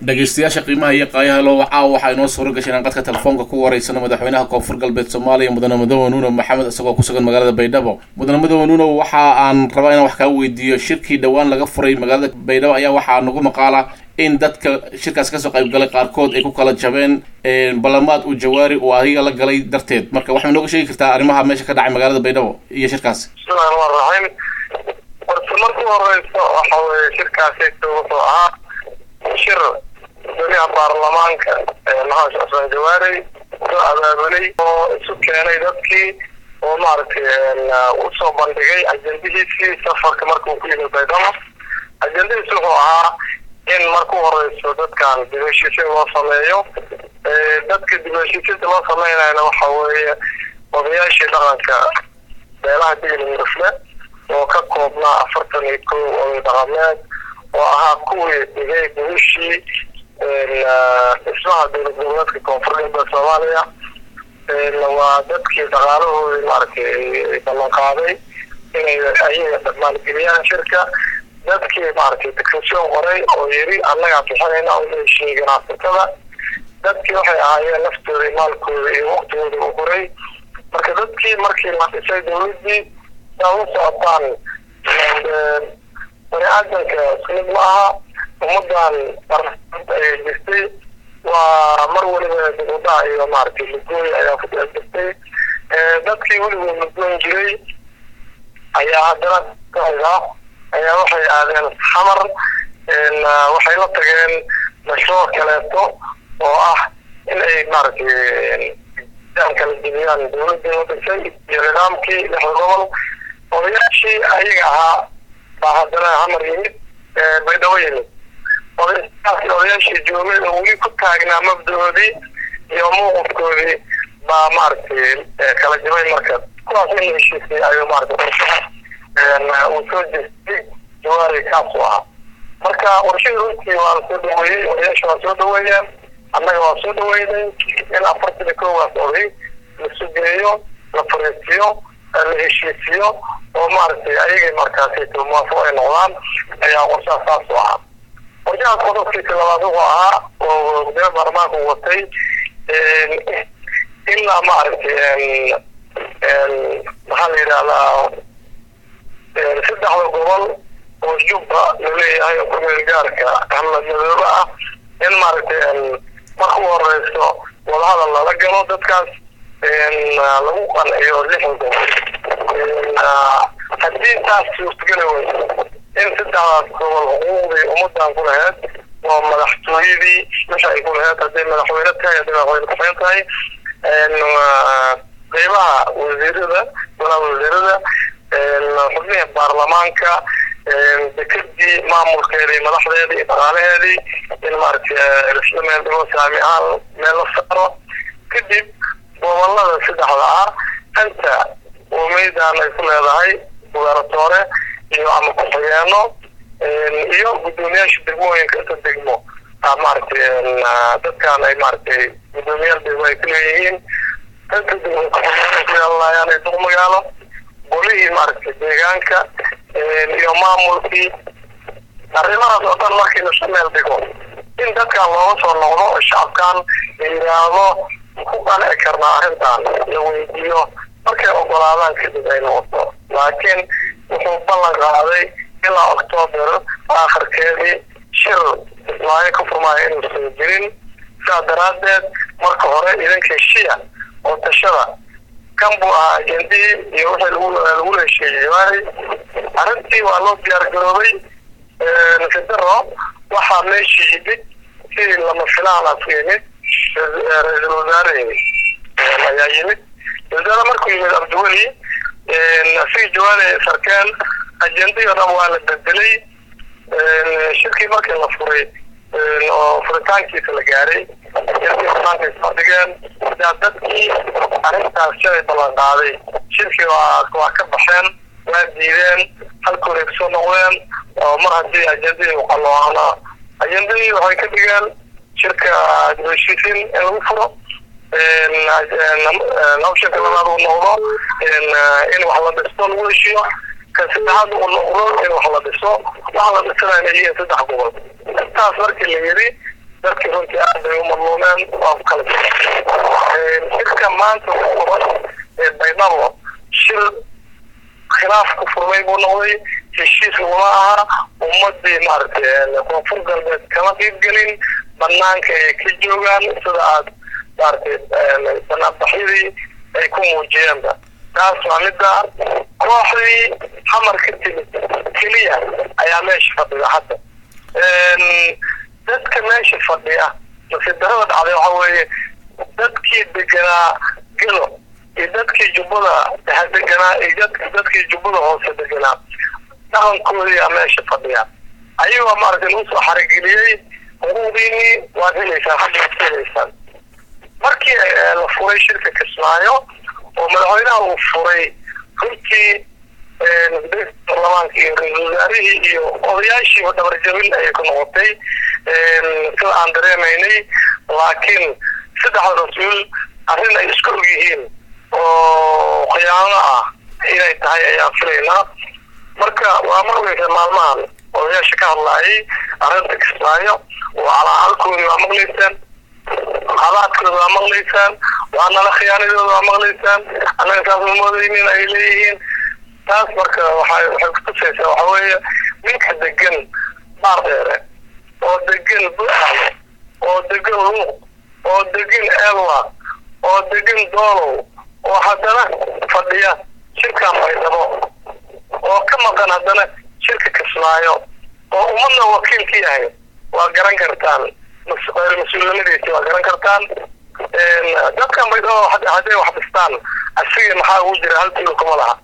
dhegeystayaasha qiimaha iyo qaayaha loo wacaa waxaa inoo suura gashay inaan qadka telefoonka ku wareysano madaxweynaha koonfur galbeed soomaaliya mudane mudoobe nuuno maxamed isagoo ku sugan magaalada baydhabo mudane mudoobe nuuno waxa aan rabaa inaan wax kaa weydiiyo shirkii dhowaan laga furay magaalada baydhabo ayaa waxaa nagu maqaala in dadka shirkaas kasoo qayb galay qaarkood ay ku kala jabeen ballamaad uu jawaari uu adiga la galay darteed marka waxay nooga sheegi kartaa arrimaha meesha ka dhacay magaalada baydhabo iyo shirkaasi bismillahi rahmaan raxiim horta marku horeyso waxa weye shirkaasi wuxuu ahaa shir goliha baarlamaanka maxamed xuseen jawaarey soo abaabulay oo isu keenay dadkii oo maaragtay usoo bandhigay ajendihiisii safarka markuu ku yimid baydhabo ajendadiis wuxuu ahaa in marku horeyso dadkan dib heshiisiin loo sameeyo dadka dib heshiisiinta loo sameynayna waxa weeye odayaashii dhaqanka beelaha digli murufle oo ka koobnaa afartan iyo kow oday dhaqameed oo ahaa kuwii dhigay gubishii dhismaha dowlad goboleedka koonfur galbeed soomaaliya waa dadkii dhaqaalahoodii maaragtay ballan qaaday inay ayaga maalgeliyaan shirka dadkii maaragtay dicretion qoray oo yiri annagaa bixinayna u heshiiyey ganacsatada dadkii waxay ahaayeen naftooda maalkooda iyo waktigooda u qoray marka dadkii markii la dhisay dowladdii saa u socotaan bani aadanka ismid ma aha ummadan ayay jirtay waa mar waliba dibudhac iyo maaragtay lugooy ayaa ku dhex jirtay dadkii weligood lugoon jiray ayaa haddana ayaa waxay aadeen xamar waxay la tageen mashruuc kaleeto oo ah in ay maaragtay kala jebiyaan dowladdii la dhisay iyo nidaamkii lixda gobol odayaashii ayaga ahaa baa haddana xamar yimid baydhabo yimid odayaashii odayaashii joogay oo weli ku taagnaa mabdahoodii iyo mowqifkoodii baa maaragtay kala jabay marka kuwaas in la heshiisay ayuu maaragtay uu soo jeestay jawaari kaas u ahaa marka warshada runtii waa la soo dhaweeyey odayaasha waa soo dhaweeyeen annaga waa soo dhaweynay in afartan iyo koowaas oday la sugeeyo la fariisiyo la heshiisiyo oo maaragtay ayagay markaasi muwaafaq ay noqdaan ayaa qorshaha saas u ahaa qorshahaas qodobkiisa labaad wuxuu ahaa oo gudoomiya baarlamaanka uu watay ilaa maaragtay maxaa la yidhahdaa saddexda gobol oo jubba laleeyahay oo kumeel gaarka ahmed madoobe ah in maaragtay marka u horeyso wadahadal lala galo dadkaas lagu qanciyo lixda gobol haddii taas suurtageli weyso in saddexdaas gobol xuquuqdii ummadan ku laheyd oo madaxtooyadii wixii ay ku laheyd hadday madaxweyne tahay hadday madaxweyne kuxeen tahay qeybaha wasiirada golaha wasiirada xubnihii baarlamaanka dekadii maamulkeedii madaxdeedii iyo dhaqaalaheedii in maaragtay isla meel dhigo saami ahaan meel la saaro kadib gobolada saddexda ah anta umeydan ay ku leedahay guberatoore iyo ama ku-xigeeno iyo guddoomiyaasha degmooyinka inta degmo maaragtay dadkan ay maaragtay guddoomiyaal degmo ay ku leeyihiin inta degmo ku yeelanayaan ay duq magaalo golihii maaragtay deegaanka iyo maamulkii arrimahaas oo dhan markii lasu meel dhigo in dadkan looga soo noqdo shacabkan la yidhaahdo ku qanci karnaa arrintan la weydiiyo markay ogolaadaan kadib ay noqoto laakiin wuxuu ballan qaaday ilaa octoober aakhirkeedii shir ismaayo ka furmaayo inuusan jirin sidaa daraaddeed marka hore idinka heshiya oo tashada kan buu ahaa ajendihii iyo wixii lagu lagu heshiiyey jawaari arrintii waa loo diyaar garoobay federo waxaa meeshii yimid sidii lama filaana ku yimid ra-iisul wasaarehii ayaa yimid wasaare markuu yimid abdiweli asigii jawaari sarkeen ajendihii o dhan waa la bedelay shirkii markii la furay oo furitaankiisa la gaaray shirkii banaanka isoo dhigeen sidaa dadkii arrintaas shalay ballan qaaday shirkii waa waa ka baxeen waa diideen halkooday kusoo noqdeen oo mar haddii ajendadii uqalooana ajendadii waxay ka dhigeen shirka dibheshiisiin in lagu furo optionka labaad uu noqdo in wax la dhisto lagu heshiiyo kan saddexaad uu noqdo in wax la dhiso waxa la dhisana inay yihiin saddex gobol intaas markii la yidhi dadkii runtii aad bay u madluumeen waa ku kala shirka maanta ku furan ee baydhabo shir khilaaf ku furmay buu noqday heshiis laguma aha ummadii maaragtay koonfur galbeed kama qiibgelin banaanka ay ka joogaan sida aad maaragtay banaanbaxyadii ay ku muujiyeenba taas waa midda kooxdii xamar ka timid keliya ayaa meesha fadhida hadda dadka meesha fadhiya nasidarada dhacday waxa weeye dadkii deganaa gelo iyo dadkii jubbada dhexe deganaa iyo dadkii jubbada hoose deganaa dhaqankoodiyaa meesha fadhiya ayagoo maaragtay lagu soo xarageliyey xuquuqdiinii waad helaysaan xaggaad ka helaysaan markii la furay shirka kismaayo oo madaxweynaha uu furay runtii baarlamaanka iyo ra-iisul wasaarihii iyo odayaashiiba dhabarjabin ayay ku noqotay sida aan dareemaynay laakiin saddexda rasuul arrin ay isku og yihiin oo khiyaano ah inay tahay ayaan filaynaa marka waa ma ogeysa maalmahan odayaasha ka hadlaayay arrinta kismaayo waa calaalkoodii waa maqlaysaan halaadkooda waa maqlaysaan waa nala khiyaanadooda waa maqlaysaan annaga saas ma moodaynin ay leeyihiin taas marka waxay waxay kutusaysaa waxa weeye ninka degan baar dheere oo degan buxal oo degan luuq oo degan elwa oo degan doolow oo haddana fadhiya shirkan baydhabo oo ka maqan haddana shirka kismaayo oo ummadna wakiil ka yahay waa garan kartaan mas-uulnimadiisi waa garan kartaan dadkan baydhabo hadday wax dhistaan asiga maxaa ugu jira hal tuulo kuma laha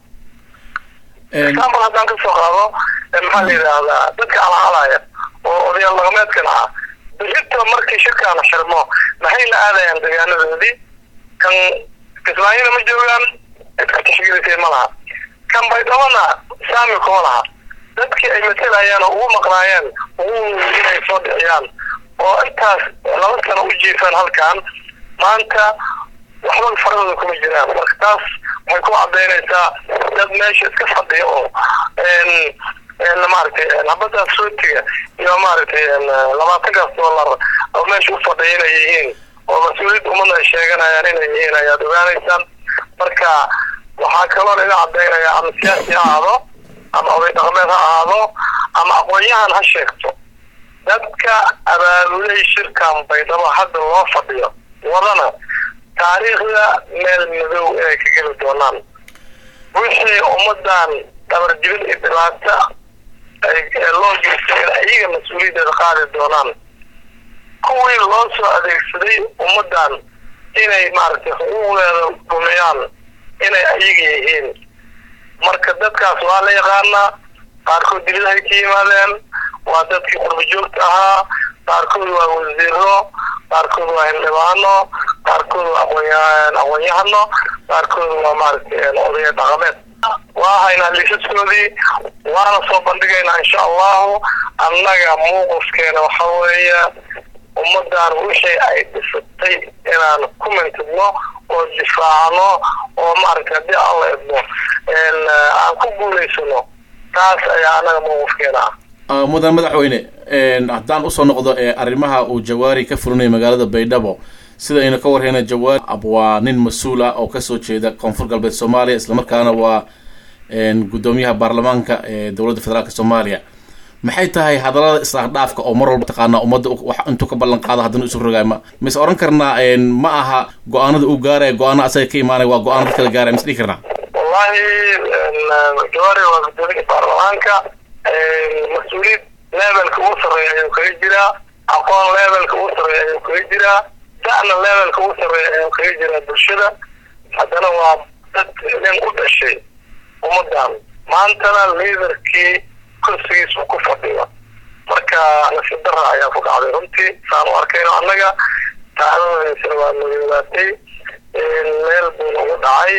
example haddaan kasoo qaado maxaa la yidhaahdaa dadka alaalaya oo odayaal dhaqameedkan ah berito markii shirkaan xirmo maxay la aadayaan degaanadoodii kan kismaayona ma joogaan cidka tixgelisay ma laha kan baydhabona saami kuma laha dadkii ay matelayaan oo ugu maqnaayeen ugu inay soo dhiciyaan oo intaas laba sano u jiifaan halkan maanta waxba faradooda kuma jiraan marka taas waxay ku cadaynaysaa dad meesha iska fadhiya oo maaragtay habadaas rootiga iyo maaragtay labaatankaas dollar oo meesha u fadhiya inay yihiin oo mas-uuliyadda ummadna ay sheeganayaan inay yihiin ayaad ogaanaysaan marka waxaa kaloo laga cadaynaya ama siyaasi ha ahaado ama oday dhaqameed ha ahaado ama aqoon-yahan ha sheegto dadka abaabulay shirkan baydhabo hadda loo fadhiyo wadana taariikhda meel madow inay ka geli doonaan wixii ummadan dhabarjibin iyo dhibaato loo geystay in ayaga mas-uuliyaddeeda qaadi doonaan kuwii loo soo adeegsaday ummadan inay maaragtay xuquuqdeeda dhumiyaan inay ayaga yihiin marka dadkaas waa la yaqaanaa qaarkood dibadahay ka yimaadeen waa dadkii qurba joogta ahaa qaarkood waa wasiiro qaarkood waa hildhibaano qaarkood waa aqoon aqoon-yahano qaarkood waa maaragtay odaya dhaqameed waa haynaa liisaskoodii waana soo bandhigaynaa insha allahu annaga muuqufkeena waxa weeye ummadan wixii ay dhisatay inaan ku mintidno oo difaacno oo maaragtay haddii aan la idmo aan ku guulaysano taas ayaa annaga muuqufkeena ah mudan madaxweyne haddaan usoo noqdo arrimaha uu jawaari ka fulinayo magaalada baydhabo sida aynu ka warhayna jawaari waa nin mas-uul ah oo kasoo jeeda koonfur galbeed soomaaliya islamarkaana waa guddoomiyaha baarlamaanka ee dowladda federaalk soomaaliya maxay tahay hadallada isdhaafdhaafka oo mar walba taqaanaa ummadda wax intuu ka ballan qaado haddana isu rogaay ma mise oran karnaa ma aha go-aanada uu gaaraya go-aana asaga ka imaanaya waa go-aana dad kala gaaraya mise dhihi karnaa wallahi jawaari waa guddoomiyaha baarlamaanka mas-uuliyad levelka ugu sarreeya ayuu kaga jiraa aqoon levelka ugu sarreeya ayuu kaga jiraa da'na levelka ugu sarreeya ayuu kaga jiraa bulshada haddana waa dad nin u dhashay ummadan maantana liidarkii kursigiis uu ku fadhiyo marka nasiib dara ayaa ku dhacday runtii saan u arkayno annaga taacdadaysana waa madoobaatay meel buuna ugu dhacay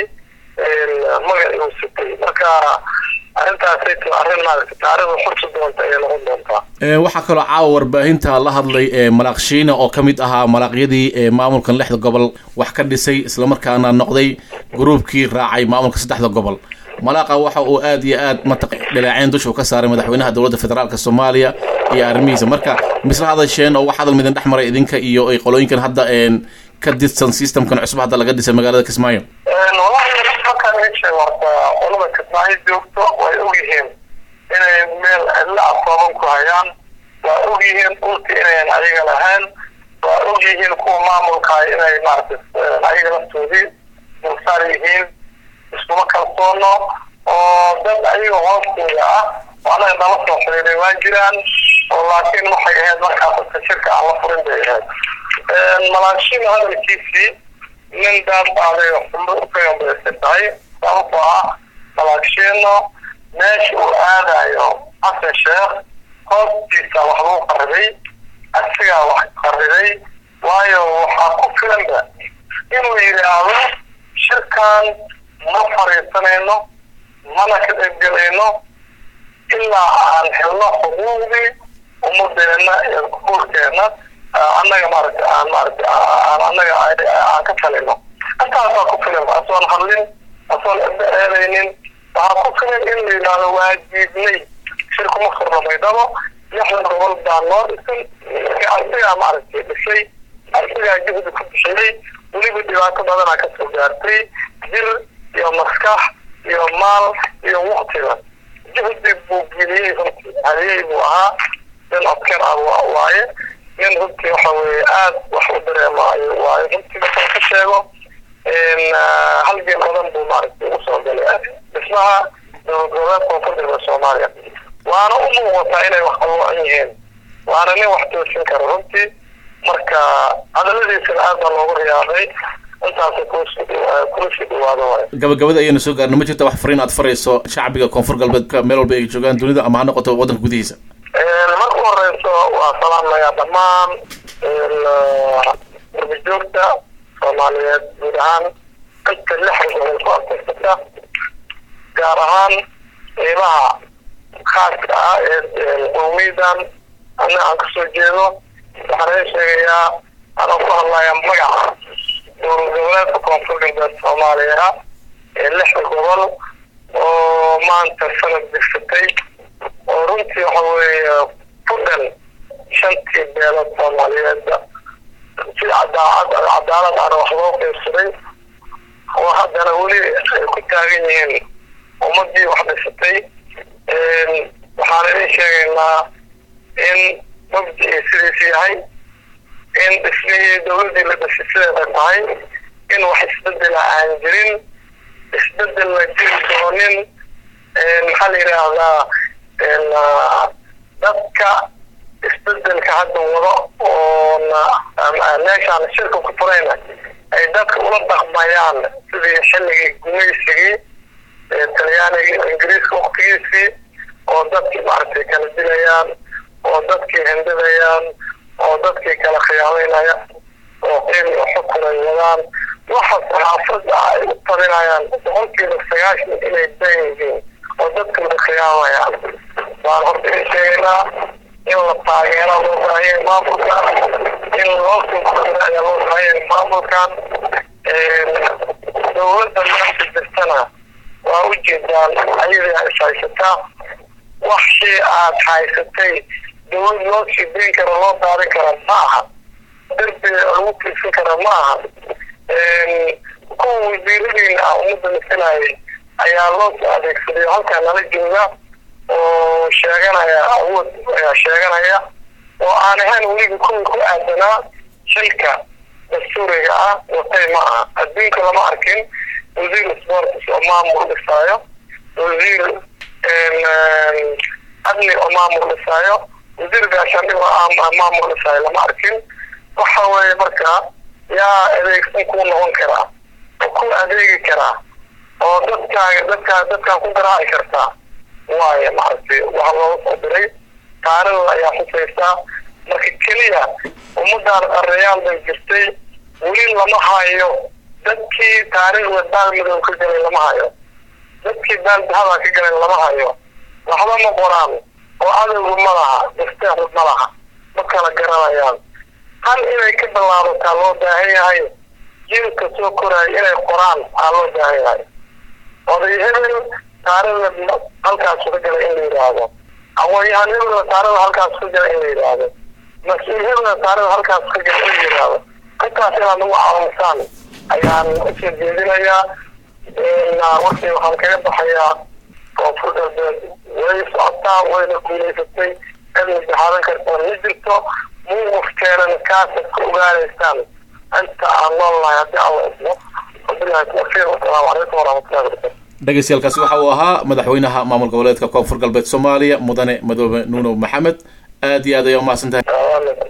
magac igu sitay marka arrintaasay t arrin maaragtay taariikhda xusi doonta ayay noqon doontaa waxaa kaloo caawa warbaahinta la hadlay malaaq shiina oo ka mid ahaa malaaqyadii maamulkan lixda gobol wax ka dhisay islamarkaana noqday gruubkii raacay maamulka saddexda gobol malaaqa waxa uu aad iyo aad mataq dhaleeceyn dusha u ka saaray madaxweynaha dowladda federaalk soomaaliya iyo arrimihiisa marka misla hadasheen oo wax hadal midin dhex maray idinka iyo ay qolooyinkan hadda ka didsan systemkan cusub hadda laga dhisay magaalada kismaayo walahi halkan ishe horta qolada kismaayo joogto way ogyihiin inay meel cidla afooban ku hayaan waa ogyihiin dhulka inayan ayaga lahayn waa ogyihiin kuwa maamulka inay maarata ayaga laftoodii dulsaar yihiin iskuma kalsoono oo dad ayaga hoostooda ah oo anaga nala soo xiriiray waa jiraan oo laakiin waxay ahayd markaas dadka shirka aan la furin bay ahayd malaashina hadalkiisii nin daadbaaday xumbo ukayombaysan tahay sababtoo ah malaagshiino meesha uu aadayo xasan sheekh hoostiisa wax lagu qaribay asigaa wax qaribay waayo waxaa ku filanba inuu yidhaahdo shirkan ma fariisanayno mana ka qaybgelayno ilaa aan helno xuquuqdii ummadeena iyo kuulkeena annaga maaragta aan maaragta aan annaga aan ka talino intaasaa ku filan asoon hadlin asoon cidda eedaynin waxaa ku filan in la yidhaahdo waa diidnay shirkuma furno baydhabo lixdan gobol baa noo dhisan asigaa maaragtay dhisay asigaa juhdi ku bixiyey weliba dhibaato badanaa kasoo gaartay jir iyo maskax iyo maal iyo waktiga juhdi buu geliyey runtii haliyey buu ahaa nin adkar ah waaye nin runtii waxa weye aada wax u dareemaayo waayo runtii markaan ka sheego halgeen badan buu maaragtay usoo galay dhismaha dowlad goboleed koonfurta soomaaliya waana u muuqataa inay wax qaloocan yihiin waana nin wax toosin kara runtii marka hadaladiisana aad baa loogu riyaaday intaasa kula sii dhawaado waay gabagabada ayaynu soo gaarna ma jirta wax fariin aad farayso shacbiga koonfur galbeedka meel walba ay joogaan dunida ama ha noqoto waddanka gudihiisa marka horeyso waa salaamayaa dhammaan urbajoogta soomaaliyeed guud ahaan inta lixda gobol ku abtirsata gaar ahaan qiimaha khaaska ah ee qowmiydan ana aan kasoo jeedo waxaan idin sheegayaa anoo ku hadlaya magaca dowlad goboleedka koonfur galbeed soomaaliya ee lixda gobol oo maanta sanad digsatay oo runtii waxa weeye ku dhan shantii beelood soomaaliyeedba si cadaacad cadaalad ana wax loo qeybsaday oo haddana weli ay ku taagan yihiin ummadii wax dhisatay waxaan idin sheegaynaa in mabdii sidiis yahay in dhismihii dowladdii la dhisay sideeda tahay in wax isbedela aan jirin isbedel la jiri doonin maxaa la yidhaahdaa dadka isbedelka hadda wado oona meeshaan shirka ku furayna ay dadka ula dhaqmayaan sidii xilligii gumaysigii talyaaniga ingiriiska waktigiisii oo dadkii maaragtay kala dilayaan oo dadkii hindidayaan oo dadkii kala khiyaameynaya oo qiim iyo xukun ay wadaan waxa saxaafadda ay u talinayaan boqolkiiba sagaashan inay dan yihiin oo dadka la khiyaamayaan waan horta in sheegaynaa in la taageero loo baahanyay maamulkan in loo soo ayaa loo baahanyay maamulkan dowladda meesha jirtana waa u jeedaan ayadaa is haysataa waxii aad haysatay dowlad loo sii dayn karo loo daadin kara ma aha derbiga lagu tiirsan kara ma aha kuwa wasiiradiina ah ummadda masalayay ayaa loo soo adeegsaday halkaa nala jooga oo sheeganaya awood sheeganaya oo aan ahayn weliba kuwii ku aadanaa shilka dastuuriga ah watay ma aha adduunka lama arkin wasiir sports oo maamul dhisaayo wasiir adli oo maamul dhisaayo wasiir gaashaandhig oo maamul dhisaayo lama arkin waxa weeye marka yaa adeegsan kuu noqon karaa oo ku adeegi karaa oo dadkaaga dadkaa dadkaan ku garaaci kartaa waaye maaragtay waxa looga soo diray taarikhda ayaa xusaysaa marka keliya ummadaan qareyaal bay jirtay weli lama hayo dadkii taariikhda baalmadow ka galay lama hayo dadkii baaldahadaa ka galay lama hayo waxba ma qoraan oo adowgu ma laha dasteexu ma laha ma kala garanayaan hal inay ka bilaabataa loo baahan yahay jiilka soo koraayo inay qoraan aa loo baahan yahay oday hebel taarikhda halkaasu ka galay in la yidhaahdo aqoon-yahanimada nasaarada halkaas ku jira in la yidhaahdo mas-uuliyada nasaarada halkaas ka jira in la yidhaahdo intaas inaad nagu caawisaan ayaan usoo jeedinayaa warkii waxaan kaga baxayaa koonfur galbeed way socotaa wayna guulaysatay cid mujahaadan kartaa ma jirto muuqufkeenan kaasaad ka ogaanaysaan inta aan noolnahay haddii alla ismo wabilahi tawfiiq wasalaamu calaykum waraxmatullahi wabarakatu dhegeystayaaalkaasi waxa uu ahaa madaxweynaha maamul goboleedka koonfur galbeed soomaaliya mudane madoobe nuuno maxamed aad iyo aad ayaa umahadsan tahay